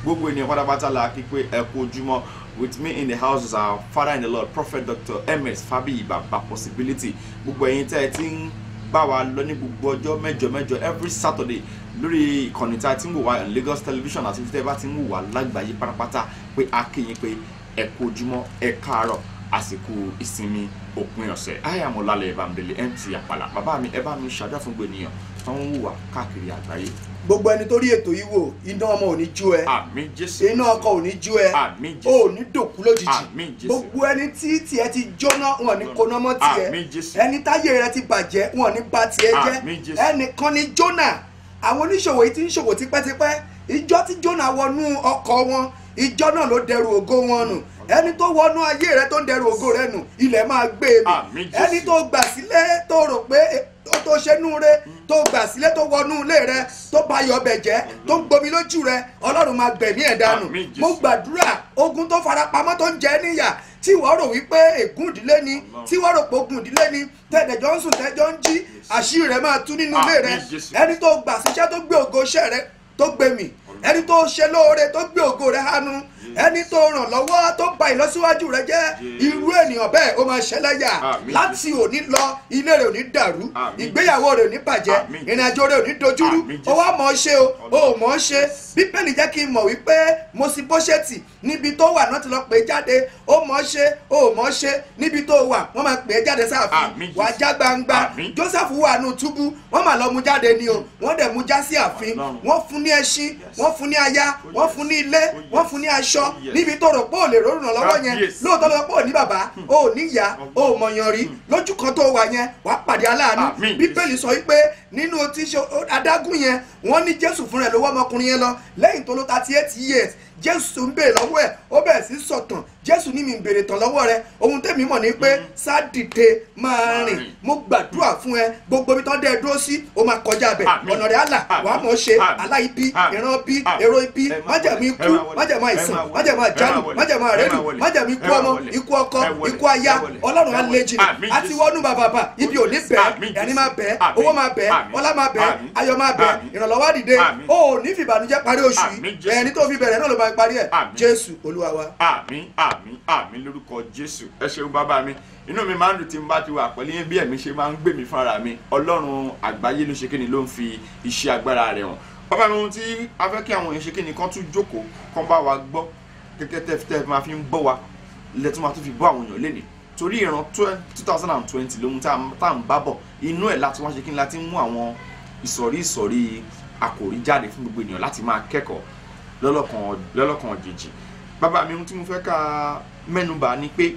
gbogbo ènìyàn pátápátá la kí pé ẹ kú ojúmọ́ with me in the house is our father in the lord prophet dr ms fabiyi baba possibility gbogbo ẹ̀yin tẹ́ ẹ ti ń bá wa lọ ní gbogbo ọjọ́ mẹ́jọ mẹ́jọ every saturday lórí ìkànnì tí a ti ń wò wá on lagos television àti tẹ́ ẹ bá ti ń wò wá lágbàáyé pátápátá pé a kí yín pé ẹ kú ojúmọ́ ẹ káàárọ̀ àsìkò ìsinmi òpin ọ̀sẹ̀ ayamọ̀lálẹ̀ ìbámdélé mt àpàlà bàbá mi ẹ bá mi ṣàdúrà fún gbogbo ènìyàn tó ń wò wá káàkiri àgbáyé gbogbo ẹni tó rí ètò yìí wò iná ọmọ ò ní jó ẹ àmì jésù iná ọkọ ò ní jó ẹ àmì o jésù ò ní dòkú lójijì Àmín, Jésù. gbogbo ẹni tí tiẹ̀ ti jóná wọn ní kóná mọ́ tiẹ̀ Àmín, Jésù. ẹni táyé rẹ ti bàjẹ́ wọn ní bà tiẹ̀ Àmín, jẹ́ Jésù. ẹnìkan ni jónà àwọn oníṣòwò yìí ti ń ṣòwò tipẹ́tipẹ́ ìjọ tí jónà wọnú ọkọ̀ wọn ìjọ náà ló dẹrù ògo wọn nù ẹni tó wọnú ayé rẹ tó ń dẹrù ògo rẹ nù ilẹ̀ máa gbé e mì Àmín, Jésù. ẹni tó gbà sílé tó rò pé ó tó ṣe nú re tó gbà sílé tó wọnú ilé rẹ tó bá yọ ọbẹ̀ jẹ́ tó ń gbomi lójú rẹ ọlọ́run máa gbẹ̀mí ẹ̀ dànù Àmín, Jésù. mo gbàdúrà ogun tó farapamọ́ tó ń jẹ níyà tí wọ́n rò wípé ègún ìdílé ni tí wọ́n rò pé ogun ìdílé ni tẹ̀dẹ̀jọ́ ń sùn tẹ́jọ́ ń jí àṣírí rẹ̀ máa tú nínú ilé rẹ Àmín, Jésù. ẹni tó gbà síṣẹ́ tó gbé ògo iṣẹ́ rẹ tó gbé mì ẹni tó ṣe lóore tó gbé ògo rẹ hánu ẹni tó ràn lọ́wọ́ tó ba ìlọsíwájú rẹ jẹ́ irú ènìyàn bẹ́ẹ̀ ó máa ṣẹlẹ́yà Àmín, láti òní lọ ilé rẹ ò ní dàrú Àmín, ìgbéyàwó rẹ ò ní bàjẹ́ Àmín, ìrìnàjò rẹ ò ní dojúrú Àmín, ó wá mọ̀ ọ́ ṣe o ó mọ̀ ọ́ ṣe bíbélì jẹ́ kí n mọ̀ wípé mo sì bóṣẹ́tì níbi tó wà náà ti lọ pè é jáde ó mọ̀ ọ́ ṣe ó mọ̀ ọ́ ṣe níbi tó wà wọ́n máa pè é jáde sáàfin Àmín, wàá já gbangba Àmín. joseph wà nù túbú wọ́n máa lọ mú jáde ni o wọ́n dẹ̀ mú já sí ààfin Ọlọ́run. wọ́n fún ní ẹṣin wọ́n fún ní aya wọ́n fún ní ilé Oh, yes. wọ́n fún ní aṣọ Oh, yes. níbi tó rò pé ò lè rọrùn lọ́wọ́ yẹn Kábíyèsí. lóòótọ́ lọ́wọ́ pé ò ní bàbá ò ní ìyá ò mọ̀yàn rí lójú kan tó wà yẹn wàá pàdé aláàánú Àmín. bíbélì sọ wípé nínú tí ṣe adágún yẹn wọ́n ní jésù fúnra ẹ̀ ló wọ́ ọmọkùnrin yẹn lọ lẹ́yìn tó ló thirty eight years jésù ń béèrè lọ́wọ́ ẹ̀ ó bẹ̀rẹ̀ sí sọ̀tàn jésù ní mi ń béèrè tán lọ́wọ́ rẹ ohun tẹ̀mí mọ̀ ní pé sádìde máa rìn rìn. mo gbàdúrà fún ẹ gbogbo ibi tó ń dẹ́ ẹ dúró sí ó máa kọjá bẹ̀ Àmín. ọ̀nà rẹ̀ àlà Àmín. wàá mọ̀ ọ́ ṣe Àmín. aláìbí Àmín. ìran bí Àmín. èrò ibi Ẹ máa májàmú wọlé, ikú ẹ máa wọlé, májàmú ẹ àìsàn máa wọlé, májàmú ẹ àjálù máa wọlé, májàmú ẹ àrẹ́lù máa wọlé, májàmú ikú ẹ máa ọmọ wọlé, ikú ọkọ ẹ wọlé, ikú aya ẹ wọlé, ọlọ́run á ẹ lé wọlé. jìnnà Àmín, àti Jésù. wọnú bàbàbà ibi ò ní bẹ́ẹ̀ Àmín, ẹni Jésù. máa bẹ́ẹ̀ Àmín. owó máa bẹ́ẹ̀ Àmín. ọlá máa bẹ́ẹ̀ Àmín. ayọ̀ máa bẹ́ẹ̀ Àmín. ìrànlọ́wọ́ á dìde Àmín. o ò ní fìbànújẹ́ parí oṣù Àmín, yìí Jésù. ẹni tó fi bẹ̀rẹ̀ náà ló máa parí ẹ̀ Àmín. jésù olúwa wa. àmì àmì àmì lórúkọ jésù ẹ ṣeun bàbá mi inú mi máa ń dùn tí n bá ti wà pẹ̀lú yín bí ẹ̀mí ṣe máa ń gbé mi fúnra mi ọlọ́run àgbáyé ló ṣe kí ni ló ń fi iṣẹ́ agbára rẹ̀ hàn bàbá mi ohun tí a fẹ́ kí àwọn èèyàn ṣe kí ni kán tún jókòó kán bá wa gbọ́ kẹ́kẹ́ tẹ́ tẹ́ máa fi ń bọ́ wa lẹ́tún máa tún fi bọ́ àwọn èèyàn lénìí torí ìran two thousand and twenty lóhun tá à ń bá bọ̀ inú ẹ̀ láti wá ṣe kí ni láti mú àwọn ìsọ̀rí ìsọ̀rí àkòrí jáde fún gbogbo ènìyàn láti máa kẹ́kọ̀ọ́ lọ́lọ́kan lọ́lọ́kan òjijì bàbá mi ohun tí mo fẹ́ ká mẹ́nubà ni pé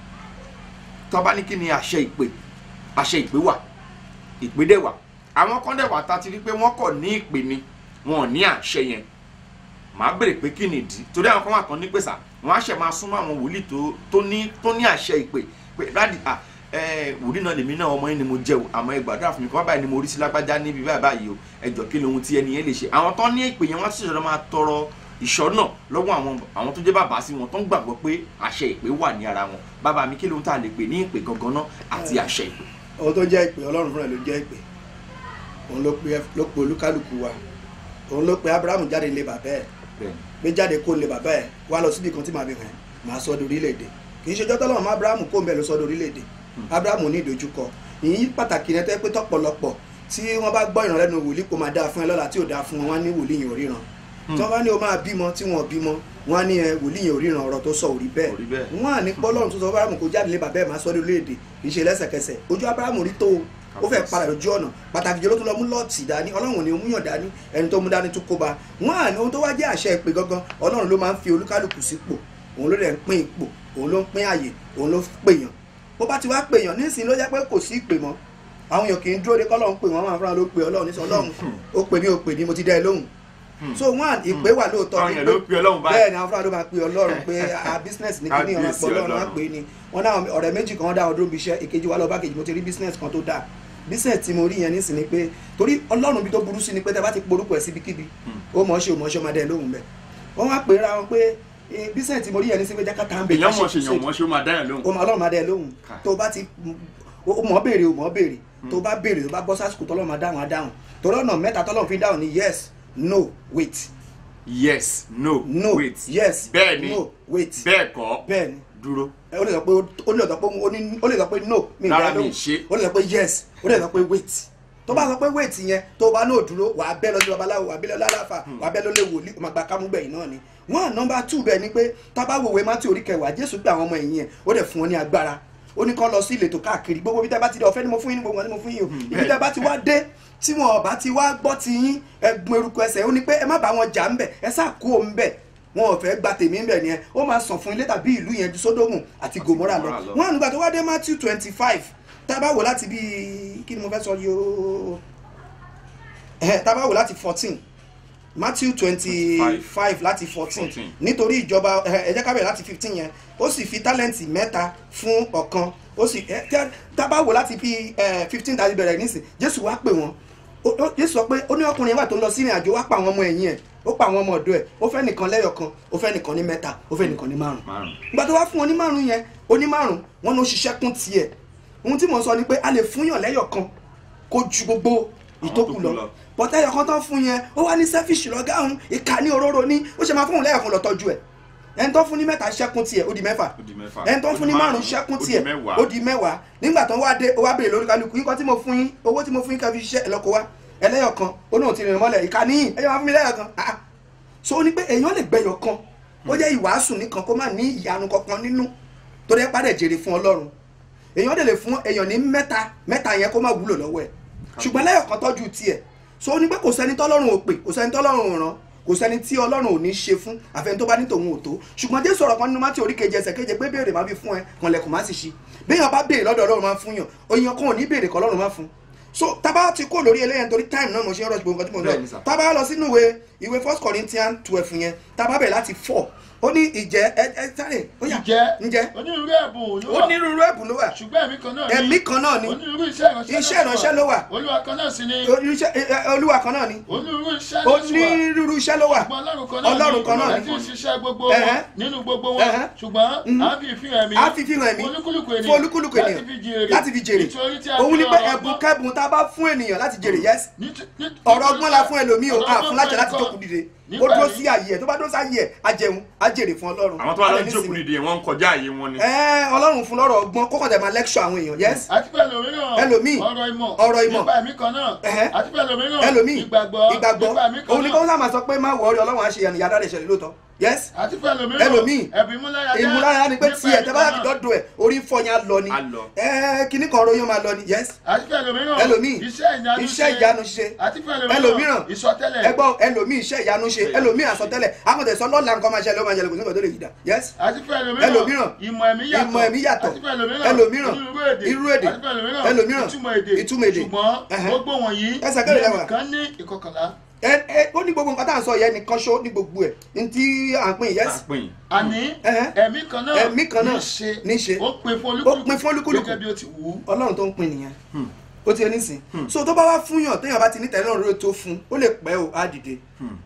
tó bá ní kí ni àṣẹ ìpè àṣẹ ìpè wà ìpè dẹ̀ wà àwọn kan dẹ̀ wà tá a ti rí pé wọ́n kọ̀ ní ìpè ni wọn ò ní àṣẹ yẹn màá béèrè pé kí ni ìdí torí àwọn kan wà kan ní pèsè wọn á ṣe máa súnmọ́ àwọn wòlíì tó tó ní tó ní àṣẹ ìpè pé dáàdì à ẹ wòlíì náà lèmi náà ọmọ yín ni mo jẹ́ o àmọ́ ẹ gbàdúrà fún mi kí wọ́n báyìí ni mo rí sí lágbájá níbi báyìí báyìí o ẹ jọ kí lohun tí ẹni yẹn lè ṣe àwọn tó ní ìpè yẹn wọ́n ti ṣẹ̀ṣẹ̀ máa tọrọ ìṣọ́nà lọ́wọ́ àwọn àwọn tó jẹ́ bàbá sí wọn tó ń gbàgbọ́ pé àṣẹ ìpè wà ní ara wọn bàbá mi kí lóhun tá a lè pè ní ìpè gangan náà àti àṣẹ ìpè. ohun tó jẹ́ ìpè ọlọ́run fúnra ẹ̀ ló jẹ́ ìpè òun ló pe ló pe olúkálùkù wa òun ló pe abrahamu jáde lé bàbá ẹ̀ bẹ́ẹ̀ni gbé jáde kó lé bàbá ẹ̀ wá lọ síbi kan tí màá fi hàn ẹ́ màá sọ ọ́ di orílẹ̀-èdè kì í ṣe jọ́tọ́ lọ́wọ́ abrahamu kó ń bẹ̀ ló sọ ọ́ di orílẹ̀-èdè abrahamu ní ìdojúkọ ìyí pàtàkì ní ẹtẹ́ pé tọ́pọ̀lọpọ̀ tí wọ́n bá gbọ́ ìrànlẹ́nu wòlíì kó máa dáa fún ẹ lọ́la tí ò dáa fún wọn wọ́n á ní wòlíì yẹn ò ríran tí wọ́n bá ní o máa bímọ tí wọ́n ò bímọ wọ́n á ní ẹ wòlíì yẹn ò ríran ọ̀rọ̀ tó sọ ò rí bẹ́ẹ̀ Kò rí bẹ́ẹ̀. wọ́n á ní pọ́lọ́run tó sọ fún abrahamu kó jáde lé bàbá ẹ̀ máa sọ ọ́ di orílẹ̀-èdè kì í ṣe lẹ́sẹ̀kẹsẹ̀ ojú abrahamu rí tó o ó fẹ́ padà lójú ọ̀nà pàtàkì jùlọ tó lọ mú lọ́ọ̀tì dání ọlọ́run ni ó múyàn dání ẹni tó mú dání tó kóba wọn à ní ohun tó wá jẹ́ àṣẹ ìpè gangan ọlọ́run ló máa ń fi olúkálùkù sípò òun ló dẹ̀ ń pín ipò òun ló ń pín àyè òun ló pèèyàn bó bá ti wá pèèyàn nísìnyí ló jẹ́ pé kò sí ìpè mọ́ àwọn èèyàn kì í dúró de kọ́lọ́run pè wọ́n máa fúnra ló pè ọlọ́run nísìnyí ọlọ́run ó pè mí ó pè mí mo ti dẹ́ ẹ lóhùn so wọn à ìpè wà lóòótọ́ Àwọn èèyàn ló pe Ọlọ́run báyìí. bẹ́ẹ̀ ni àwọn fúnra ló máa pe ọlọ́run pé a business ní kíní ọ̀rọ̀ Kábíyèsí pọ̀ ọlọ́run á Ọlọ́run. pè é ni wọn náà ọ̀rẹ́ méjì kan dá ọdún bí iṣẹ́ èkejì wa lọ bá kejì mo ti rí business kan tó dáa business tí mo rí yẹn nísìnyí pé torí ọlọ́run bí tó burú sí ni pé tẹ bá ti porúkọ ẹ̀ síbikíbi ó mọ̀ ọ́ ṣe ò mọ̀ ọ́ ṣe ọmọdé ẹ̀ lóhùn bẹ́ẹ̀ wọ́n wá pè é ra wọn pé eh, business tí mo rí yẹn nísìnyí pé jákàtà ń bẹ èèyàn mọ̀ ṣe èèyàn mọ̀ ṣe ó máa dáyàn lóhùn. o mọ ọlọ́run máa dẹ́ ẹ lóhùn Ká. tó o bá ti o mọ̀ ọ́ béèrè o mọ̀ ọ́ béèrè tó o bá béèrè tó o bá bọ́ sásìkò tọ́lọ́run máa dáhùn á dáhùn torí ọ̀nà mẹ́ta tọ́lọ́run fi dáhùn ni yes no wait yes no no wait yes bẹ́ẹ̀ ni no wait bẹ́ẹ̀ kọ́ bẹ́ẹ̀ ni dúró ó lè sọ pé ó lè sọ pé ó ní ó lè sọ pé no mi Rárá, ìdá mi lóhùn ṣe. ó lè sọ pé yes ó lè sọ pé wait tó bá sọ pé wait yẹn tó bá náà dúró wàá bẹ́ lọ sí babaláwo wàá bẹ́ lọ lálàfà wàá bẹ́ lọ lé wòlíì ó máa gba kámúgbẹ̀yìn náà ni wọ́n nọmba two bẹ́ẹ̀ ni pé tábà wòwe mátì orí kẹwàá jésù gbé àwọn ọmọ ẹ̀yìn ẹ̀ ó dẹ̀ fún wọn ní agbára ó ní kán lọ sí ìletò káàkiri gbogbo bí tẹ́ bá ti dé ọ̀fẹ́ ni mo fún yín ní gbogbo wọn ni mo fún yín o ibi tẹ́ bá ti wá dé tí wọn ọba ti wá gbọ́ ti yín ẹgbọn eruku ẹsẹ̀ ó ní pé ẹ má bá wọn jà ń bẹ̀ ẹ sá kú òun bẹ̀ wọn ò fẹ́ gba tèmi ń bẹ̀ nìyẹn ó máa sàn fún ilé tàbí ìlú yẹn ju sódómù àti gòmórà lọ Gòmórà lọ. wọn ànúgbà tó wá dé matthew twenty five tá a bá wò láti bíi kí ni mo fẹ́ sọ yìí o ẹ̀ tá a bá wò láti fourteen matthew twenty five láti fourteen 14. nítorí ìjọba ẹ ẹ jẹ́ ká bẹ̀rẹ̀ láti fifteen yẹn ó sì fi tálẹ́ǹtì mẹ́ta fún ọ̀kan ó sì ẹ tí a- tá a bá wò láti fi fifteen tàbí bẹ̀rẹ̀ nísìn jésù wá pè wọ́n Ó- ó- jésù sọ pé ó ní ọkùnrin yẹn wà tó ń lọ sí ìrìn àjò wá pa àwọn ọmọ ẹ̀yìn ẹ̀ ó pa àwọn ọmọ ọ̀dọ́ ẹ̀ ó fẹ́ nìkan lẹ́yọ̀ kan ó fẹ́ nìkan ní mẹ́ta ó fẹ́ nìkan ní márùn márùn ìgbà tó wá fún wọn ní márùn yẹn ó ní márùn wọn ló ṣiṣẹ́ kún tiẹ̀ ohun tí mò ń sọ ni pé a lè fúnyàn lẹ́yọ̀ kan kó ju gbogbo ìtókù tó kù lọ lọ. bọ́tẹ́ ẹyọ kan tán fún yẹn ó wá ní selfish lọ́gá òun ìka ní òróró ní ó ṣe máa fún òun lẹ́yọ̀ kan lọ tọ́jú ẹ̀ ẹni tó fún ní mẹ́ta ṣẹ́kún tiẹ̀ ó di mẹ́fà ó di mẹ́fà ẹni tó Ó fún di ní márùn márùn-ún, ṣẹ́kún ó di tiẹ̀ mẹ́wàá. ó di mẹ́wàá nígbà tó wá dé ó wá béèrè lórí kálukú nǹkan tí mo fún yín owó tí mo fún yín ká fi ṣiṣẹ́ ẹ̀ lọ́kọ̀ wá ẹlẹ́yọ̀ kan ó náà ti rìn mọ́lẹ̀ ìka níyìn ẹ̀yọ́ máa fún mi lẹ́yọ̀ kan Ah, ah. so ó ní pé èèyàn lè gbẹ̀yọ̀ kan ó jẹ́ ìwàásù nìkan kó má ní ìyanu kankan nínú torí ẹ padà jèrè fún ọlọ́run èèyàn dẹ̀ lè fún èèyàn ní mẹ́ta mẹ́ta yẹn kó má wúlò lọ́wọ́ ẹ̀ ṣùgbọ́n lẹ́yọ̀ kan tọ́jú tiẹ̀ so ó ní pé kò sẹ́ni tọ́lọ́run ò pè kò sẹ́ni tọ́lọ́run ò ràn kò sẹ́ni tí ọlọ́run ò ní ṣe fún àfẹn tó bá ní tòun ò tó ṣùgbọ́n jésù ọ̀rọ̀ kan nínú mátì orí keje ẹsẹ̀ keje pé béèrè má fi fún ẹ kànlẹ̀kùn má sì ṣí béèyàn bá béèrè lọ́dọ̀ ọlọ́run má fún yàn òyìn kan ò ní béèrè kọ́ ọlọ́run má fún so tábà ti kó lórí eléyẹn torí time náà mo ṣe ń rọ̀ gbogbo nǹkan tí mo ń Bẹ́ẹ̀ni, lọ sir. tábà lọ sínú ìwé ìwé first corinthians twelve yẹn tábà bẹ̀rẹ̀ láti four ó ní ìjẹ́ ẹ ẹ sáré ó yá Ǹjẹ́ ǹjẹ́ onírúurú ẹ̀bùn ló wà onírúurú ẹ̀bùn ló wà ṣùgbọ́n ẹ̀mí kan náà ẹ̀mí kan náà ni onírúurú iṣẹ́ ìránṣẹ́ iṣẹ́ ìránṣẹ́ ló wà olúwa kan náà sì ni Olùṣẹ́- ẹ- ẹ- olúwa kan náà ni onírúurú iṣẹ́ ló sì wà onírúurú iṣẹ́ ló wà ṣùgbọ́n ọlọ́run kan náà Ọlọ́run kan náà ẹ ni. ti ń ṣiṣẹ́ gbogbo Ẹ̀hẹ́. wọn nínú gbogbo wọn Ẹ̀hẹ́. ṣùgbọ́n Mhm. à ń fi ìfihàn ẹ̀mí á fi fi hàn ẹ̀mí fún olúkúlùkù fún ènìyàn olúkúlùkù láti ènìyàn fi jèrè láti fi jèrè nítorí tí a òun fi ni pé ọ̀rọ̀ ẹ̀bùn ọgbọ́n- kẹ́bùn tá a bá fún ènìyàn láti jèrè yes nít- nít- ọ̀rọ̀ ọgbọ́n la fún ẹlòmíì o ọ̀rọ̀ a ọgbọ́n fún láṣẹ láti fún jókòó ẹnìkan. dìde ó Nígbà dúró yìí- sí ààyè ẹ̀ tó bá dúró sí ààyè ẹ̀ á jẹun á jèrè fún ọlọ́run àwọn tó wà Á lè lọ́dún ní jókòó ìsinmi. dìde wọ́n ń kọjá àyè wọn ni. ẹ ọlọ́run fún lọ́rọ̀ ọgbọ́n kókò tẹ̀ máa lecture àwọn èèyàn yes àti pẹ̀lú òmíràn Ẹlòmíì, ọ̀rọ̀ ìmọ̀ ọ̀rọ̀ ìmọ̀. nípa ẹ̀mí kan náà Ẹ̀hẹ́. àti pẹ̀lú òmíràn ẹlòmíì ìgbàgbọ́ ìgbàgbọ́ nípa ẹ̀mí kan òun ni kó náà sáà máa sọ pé má wọrí ọlọ́run á ṣe ìyànà ìyàrá rẹ̀ ṣẹlẹ̀ lóòótọ́ yes àti pẹ̀lú òmíràn Ẹlòmíì, ẹ̀bùn ìmúláradá ìmúlára ni pé nípa tiẹ̀ ẹ̀mí tẹ́ bá kan láti náà. dọ́dọ̀ ẹ̀ orí fọ́ yẹn á lọ ni Á lọ. ẹ kíní kan ròyìn máa lọ ni yes àti pẹ̀lú òmíràn ẹlòmíì iṣẹ́ ìyanu iṣẹ́ ìyanu ṣe àti pẹ̀lú ẹlòmíràn ìsọtẹ́lẹ̀ ẹgbọ́n ẹlòmíì iṣẹ́ ìyanu ṣe ẹlòmíì àsọtẹ́lẹ̀ akọ̀tẹ̀ sọ lọ́la nǹkan máa ṣẹlẹ̀ ó máa ṣẹlẹ̀ kò sí nǹkan tó lè yí dà yes àti pẹ̀lú ẹlòmíràn, ìmọ̀ ẹ̀mí yàtọ̀ ìmọ̀ ẹ̀mí yàtọ̀. àti pẹ̀lú ẹlòmíràn, irú èdè irú èdè. àti pẹ̀lú ẹlòmíràn, ìtumọ̀ èdè ìtumọ̀ èdè. ṣùgbọ́n Ẹ̀hẹ́. gbogbo wọ̀nyí Ẹsẹ̀ kẹrin lẹ́wà. nìkan ní ìkọkànlá ẹ ẹ ó ní gbogbo nǹkan tá à ń sọ yẹn nìkan ṣó ní gbogbo ẹ̀ ní tí à ń pín yes àpín àní Ẹ̀hẹ́. ẹ̀mí kan náà Ẹ̀mí kan náà ní ṣe ní ṣe. ó pin fún Ó pin fún olúkúlùkù. gẹ́gẹ́ bí ó ti wù ú ọlọ́run tó ń pín nìyẹn ó ti ẹni sìn so tó bá wá fún yàn téèyàn bá ti ní tẹ̀lé ọ̀rọ̀ tó fún ó lè pẹ́ o á dìde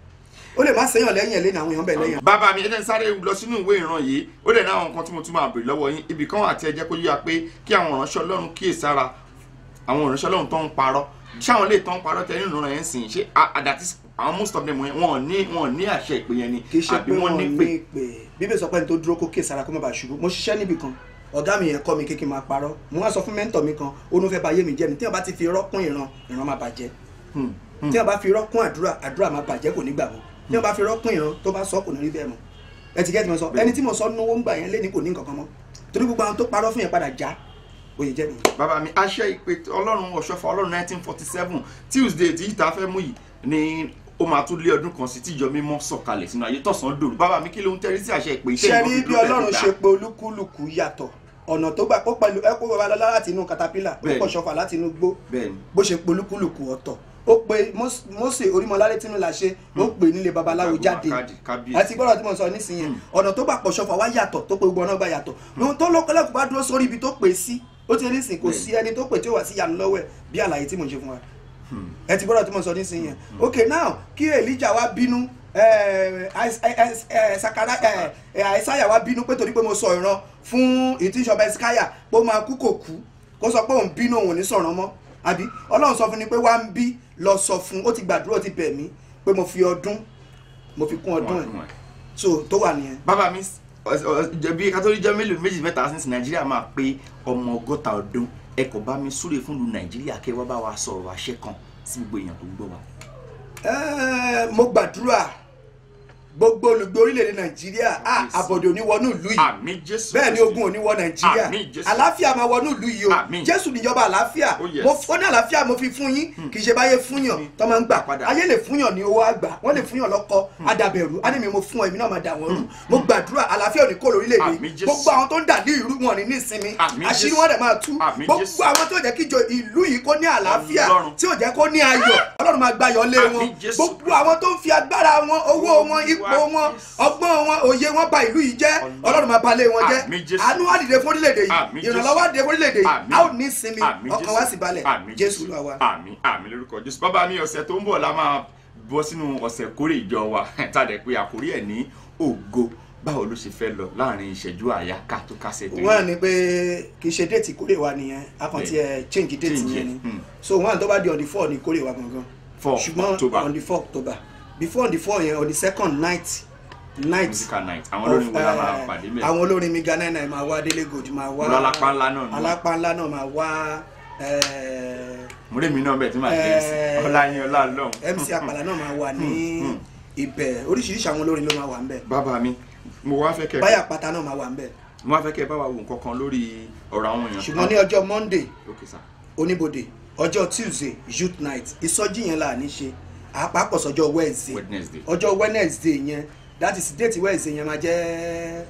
ó lè má sẹ́yàn lẹ́yìn ẹ̀ lẹ́nu àwọn èèyàn bẹ̀ lẹ́yìn bàbá mi ẹni sáré lọ sínú ìwé ìran yìí ó dẹ̀ ní àwọn nǹkan tí mo tún máa bèrè lọ́wọ́ yín ibì kan àti ẹjẹ́ kó yíya pé kí àwọn ìránṣẹ́ ọlọ́run kíyè sára àwọn ìránṣẹ́ ọlọ́run tó ń parọ́ ṣé àwọn lè tó ń parọ́ tẹ nínú ìran yẹn sìn ṣé àdàtí àwọn most of them wọn ò ní wọn ò ní àṣẹ ìpè yẹn ni kì í ṣe àbí pé wọ́n wọ́n ní ní pè pé bíbẹ̀ sọ pé ẹni tó dúró kó kí sara kó má bàa ṣubú mo ṣiṣẹ́ níbì kan ọ̀gá mi yẹn kọ́ mi kékeré máa parọ́ mo wá sọ fún mẹ́ńtọ̀ mi kan ó ní fẹ́ ba ayé mi jẹ́ ni tí wọ́n bá ti fi irọ́ kún ìran ìran máa bàjẹ́ Hmm, hmm. tí wọ́n bá fi irọ́ kún àdúrà àdúrà máa bàjẹ́ kò ní gbà mọ́ tí wọ́n bá fi irọ́ kún ìran tó bá sọ kò ní rí bẹ́ẹ̀ mọ́ ẹ ti gẹ́tì mo sọ ẹni tí mo sọ náwó ń gbà yẹn lé ní kò ní nǹkan kan mọ́ torí gbogbo àwọn tó parọ́ fún yẹn padà já òye jẹ́ nìyẹn. bàbá mi àṣẹ ìpè ọlọ́run ọ̀ṣọ́fà ọlọ́run 1947 tuesday tí ìta fẹ́ mú yìí ni ó máa tún lé ọdún kan sí tíjọ mímọ́ sọ̀kalẹ̀ sínú ayé tọ̀sán dòru bàbá mi kí ló ń tẹ́rí sí àṣẹ ìpè ṣe rí bí ọlọ́run ṣe ṣe pé olúkúlùkù yàtọ̀ ọ̀nà tó gbà ó pẹ̀lú ẹ kó babalọ́lá láti inú katapila ó Bẹ́ẹ̀ni. pọ̀ ṣọfà láti inú gbó bẹ́ẹ̀ni bó ṣe pé olúkúlùkù ọ̀tọ̀ ó pe Mós- Mósè orímọláré tínú la ṣe ó pè nílé babaláwo jáde kábíyèsí àti gbọ́dọ̀ tí mo sọ nísìnyẹn ọ̀nà tó gbà pọ̀ ṣọfà wá yàtọ̀ tó pé gbogbo ọ̀nà gbà yàtọ̀ ohun tó lọ́kọ́lẹ́kùn bá dúró sórí ibi tó pè sí ó ti nísìn kò sí ẹni tó pè tí ó wà sí ìyanu lọ́wọ́ ẹ̀ bí àlàyé tí mo ṣe fún wa ẹ ti gbọ́dọ̀ tí mo sọ nísìnyẹn ok now kí Èlíjà wá bínú eh, Ais- Ais- eh, Sakara eh, eh, Àìsáyà wá bínú pé torí pé mo sọ ìran fún ìtìṣọba ẹsikáyà pé ó máa kú kò kú kó sọ pé òun bínú òun ò ní sọ̀rọ̀ mọ́ àbí ọlọ́run sọ fún ni pé wá ń bí lọ sọ fún ó ti gbàdúrà ó ti bẹ̀ mí pé mo fi ọdún mo fi kún ọdún ẹ̀ Ọdún ẹ̀. so tó wà nìyẹn bàbá mi bí kátólí jẹ́ mélòó méjì mẹ́ta sí nàìjíríà máa pé ọmọ ọgọ́ta ọdún ẹ kò bá mi súre fún lu nàìjíríà kẹ́ wá bá wa sọ̀rọ̀ àṣẹ kan sí gbogbo èèyàn tó ń gbọ́ wa. Ẹ́ẹ̀, mo gbàdúrà gbogbo olùgbé orílẹ̀-èdè nàìjíríà ah, Yes. àbọ̀dé ò ní wọnú ìlú yìí àmì jésù bẹ́ẹ̀ ni Kristi. ogun ò ní wọ nàìjíríà Àmín, Jésù. àlàáfíà máa wọnú ìlú yìí o Àmín. jésù níjọba àlàáfíà Oh, yes. mo ó ní àlàáfíà mo fi fún yín kì í ṣe báyé fúnyàn tó máa ń gbà Padà. ayé lè fúnyàn ní owó àgbà wọ́n lè fúnyàn lọ́kọ adàbẹ̀rù á ní mi mo fún ọ èmi náà máa dà wọ́n rú mo gbàdúrà àlàáfíà ò ní kó lórílẹ̀‐èdè Àmín, Jésù. gbogbo àwọn tó ń dà ní ìlú wọn ní nísinmi Àmín, àṣírí Jésù. wọn dẹ̀ máa tú Àmín, gbogbo Jésù. àwọn tó jẹ́ kíjọ ìlú yìí kó ní àlàáfíà Ọlọ́run. tí ò jẹ́ kó ní ayọ̀ ọlọ́run máa gbáyọ̀ lé wọn Àmín, Jésù. gbogbo àwọn tó ń fi agbára wọn owó wọn ipò wọn ọgbọ́n wọn òye wọn bà ìlú yìí jẹ́ Ọlọ́run. ọlọ́run máa balẹ̀ wọn jẹ́ Àmín, Jésù. àánú wá dìde fún orílẹ̀-èdè Àmín, yìí Jésù. ìrànlọ́wọ́ wá dìde fún orílẹ̀-èdè yìí Àmín. a ò ní sinmi Àmín, ọkàn Jésù. wá sì balẹ̀ Àmín, jésù ló wá. àmì àmì lórúkọ jésù bàbá mi ọ̀sẹ̀ tó ń bọ̀ la máa bọ́ sínú ọ̀sẹ̀ kórè ìjọ wa tàdé pé àkórí ẹ̀ ní ògo báwo ló ṣe fẹ́ lọ láàrin ìṣẹ́jú àyà ká tó kásẹ̀ tó wọ́n á ní pé kì í ṣe déètì kórè wa nìyẹn a kàn ti ẹ̀ change déètì Change yẹn ẹ̀, ni hmm. so wọ́n á tó bá di on the four ní kórè wa gangan Four ṣùgbọ́n October. on the four october before on the four yẹn on the second night night musical night àwọn olórin wo la máa of, eh, pàdé mẹ́rin àwọn olórin mi ghana náà máa wá délé gold máa wá Olú Alápá ńlá náà ni. alápá ńlá náà máa wá eh, múrèmí náà bẹ̀ tí màá jẹ́ sí Eh, ọláyin ọlá lọ́hùn. mc àpàlà náà máa wà ní hmm. ibẹ̀ oríṣiríṣi àwọn olórin ló máa wà ńbẹ̀ bàbá mi mo wá fẹ́ kẹ́ báyà pátá náà máa wà ńbẹ̀ mo wá fẹ́ kẹ́ bá wa wo nǹkan kan lórí ọ̀rọ̀ àwọn èèyàn ṣùgbọ́n ní ọjọ́ monday ok sir oníbodè ọjọ́ tuesday youth night ìsọjí yẹn là ní ṣe àpapọ̀ sọjọ́ wednesday wednesday ọjọ́ wednesday yẹn that is date wednesday yẹn máa jẹ́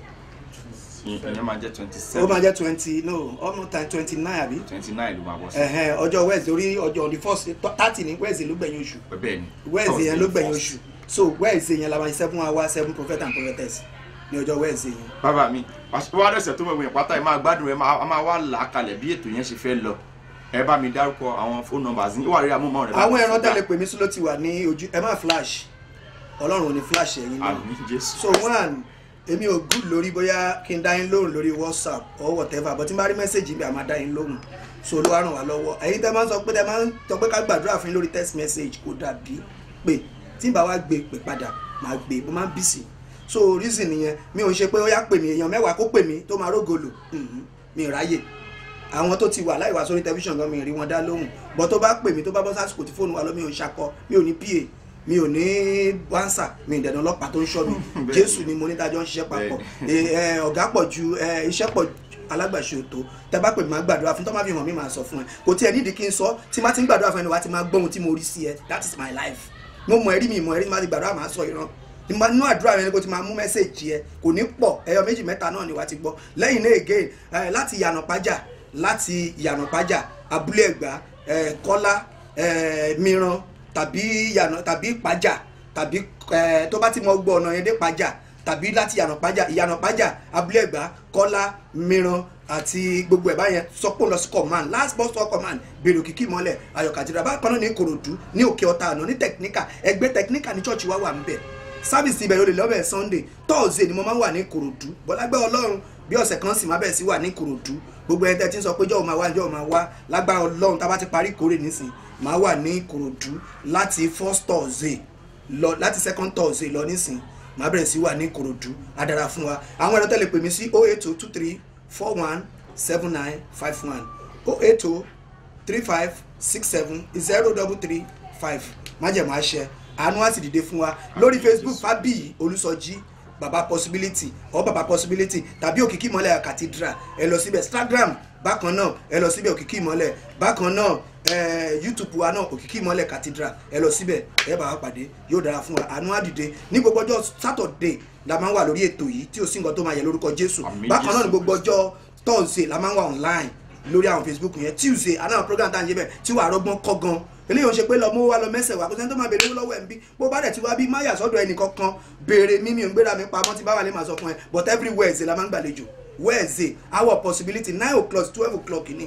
ìyẹn máa jẹ́ twenty ó máa seven jẹ́ twenty no almost time twenty nine àbí twenty nine ló máa bọ́ sí ẹ̀hẹ́n, ọjọ́ wednesday orí ọjọ́ on the first thirty ní wednesday ló gbẹ̀yìn oṣù bẹ́ẹ̀ ni wednesday yẹn ló Thursday gbẹ̀yìn first. oṣù so wednesday yẹn la máa ṣe seven hours seven prophet and prophetess ní ọjọ́ wednesday yẹn. bàbá mi wá dẹ̀sẹ̀ tó mọ̀ ìwé pátá ẹ̀ máa gbádùn ẹ̀ máa a máa wá là á kalẹ̀ bí ètò yẹn ṣe fẹ́ lọ ẹ bá mi dárúkọ àwọn phone numbers ní ìwà rí amóhùnmáwòrán rẹ̀ bá àwọn mi ẹran fi dá. tẹ́lẹ̀ pè mí sí ló ti wà ní ojú ẹ má flash ọlọ́run ò ní flash ẹ̀yin náà àmì jésù so one èmi ò good lórí bóyá kí n dá yín lóhùn lórí whatsapp or whatever but tí n bá rí mẹ́sẹ̀gì bí a máa dá yín lóhùn so ló wá ràn wá lọ́wọ́ ẹ̀yin tẹ́ máa ń sọ pé tẹ́ máa ń sọ pé ká gbàdúrà fún yín lórí text message kò dàbí pé tí n bá wá gbé pè padà máa gbé mo máa ń bìsì so reason nìyẹn mi ò ń ṣe pé ó yá pè mí èèyàn mẹ́wàá kó pè mí tó máa rógolò Mhm, mi ì ráyè àwọn tó ti wà láì wá sórí tẹlifíṣàn gan mi ì rí wọn dá lóhùn bọ́ tó bá pè mí tó bá bọ́ sásìkò tí fóònù wa lọ mi ò ń ṣakọ mi ò ní pa mi ò ní wánsà mi ì dẹ̀nà ọlọ́pàá tó ń ṣọ́ mi Bẹ́ẹ̀ni. jésù ni mo ní dájọ́ ń ṣiṣẹ́ papọ̀ Eh, eh, ọ̀gá pọ̀ ju eh, iṣẹ́ pọ̀ ju alágbàṣe òtó tẹ bá pè mí máa gbàdúrà fún tó má fi hàn mí máa sọ fún ẹ kò tí ẹ nídìí kí n sọ tí má ti ń gbàdúrà fún ẹni wá ti máa gbóhun tí mo rí sí ẹ that is my life mo mọ ẹrí mi mọ ẹrí tí má ti gbàdúrà máa sọ ìran nínú àdúrà rẹ ni kò ti máa mú mẹ́sẹ̀gì ẹ kò ní pọ̀ ẹyọ méjì mẹ́ta náà ni wàá ti gbọ́ lẹ́yìn náà again eh, láti yànà pájà láti yànà pájà abúlé ẹ̀gbá eh, kọ́lá eh, mìíràn tàbí yànà tàbí pájà tàbí eh, tó bá ti mọ gbọ́ ọ̀nà yẹn dé pájà tàbí láti yànà pájà ìyànà pájà abúlé ẹ̀gbá kọ́lá mìíràn àti gbogbo ẹ̀ báyẹn sọpọ̀ lọ sí command last bus stop command bèrè òkìkí mọ́lẹ̀ ayọ̀ kàtìrà bákan náà ní ìkòròdú ní òkè ọ̀tà àná ní technical ẹgbẹ́ technical ní church wa wà ń bẹ̀ sábìsì ibẹ̀ ló lè lọ́bẹ̀ sunday thursday ni mo máa ń wà ní ìkòròdú bọ́lágbẹ́ ọlọ́run bí ọ̀sẹ̀ kan sì máa bẹ̀ sí wà ní ìkòròdú gbogbo ẹni tẹ́ ti ń sọ pé jọ́ọ̀ máa wá jọ́ọ̀ máa wá lágbára ọlọ́run tá a bá ti parí ìkórè nísìn máa wà ní ìkòròdú láti first thursday lọ láti second thursday lọ nísìn máa bẹ̀rẹ̀ sí wà ní ìkòròdú á dára fún wa àwọn ẹ̀rọ tẹ́lẹ̀ pè mí sí oh eight oh two three four one seven nine five one oh eight oh three five six seven zero double three five májèmọ́ àṣẹ àánú á sì dìde fún wa lórí facebook fábíyì olùsọjí baba possibility or baba possibility tàbí òkìkí ìmọ̀lẹ̀ cathedral ẹ lọ síbẹ̀ instagram bákan náà ẹ lọ síbẹ̀ òkìkí ìmọ̀lẹ̀ bákan náà eh, youtube wa náà òkìkí ìmọ̀lẹ̀ cathedral ẹ lọ síbẹ̀ ẹ bá wa pàdé yóò dára fún wa àánú á dìde ní gbogbo ọjọ́ saturday la máa ń wà lórí ètò yìí tí ò sí nǹkan tó máa yẹ lórúkọ jésù Àmín bákan náà Jésù. ní gbogbo ọjọ́ thursday la máa ń wà online lórí àwọn facebook yẹn tuesday aláwọn program tá à ń yé bẹ tí wàá rọgbọn kọ gan eléyìí ò ń ṣe pé lọ mú wa lọ mẹsẹ̀ wá kó sẹ́ni tó máa béèrè owó lọ́wọ́ ẹ̀ ń bí bó bá dẹ̀ ti wá bí máyà sọ́dọ̀ ẹnì kankan béèrè mímí ò ń gbéra mi pamọ́ tí báwa lè máa sọ fún ẹ but every wednesday la máa ń gbàlejò wednesday hour possibility nine o'clock twelve o'clock ni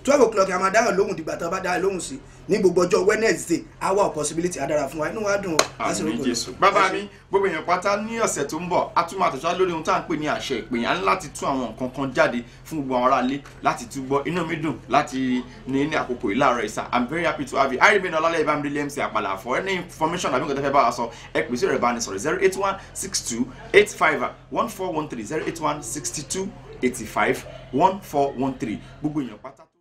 twelve o'clock a máa dáhùn lóhùn dìgbà tó bá dáhùn lóhùn sí ní gbogbo ọjọ́ wednesday hour of possibility adára fún wa inú wa dùn ó láti àmì rògbò jésù bàbá mi gbogbo èèyàn pátá ní ọ̀sẹ̀ tó ń bọ̀ a tún máa tẹ̀síwájú lórí ohun tá à ń pè ní àṣẹ ìpè yẹn láti tún àwọn nǹkan kan jáde fún gbogbo àwọn aráalé láti tún gbọ́ inú mi dùn láti ní ní àkókò yìí láàárọ̀ ìsà i'm very happy to have you i remain ọlálẹ́ ìbámu mc àpàlà for any information àbí nǹkan tó fẹ́ bá wa sọ ẹ pè sí ẹ̀rọ ìbánisọ̀rọ̀ zero eight one six two eight five one four one three zero eight one sixty two eighty five one four one three gbogbo èèyàn pátá.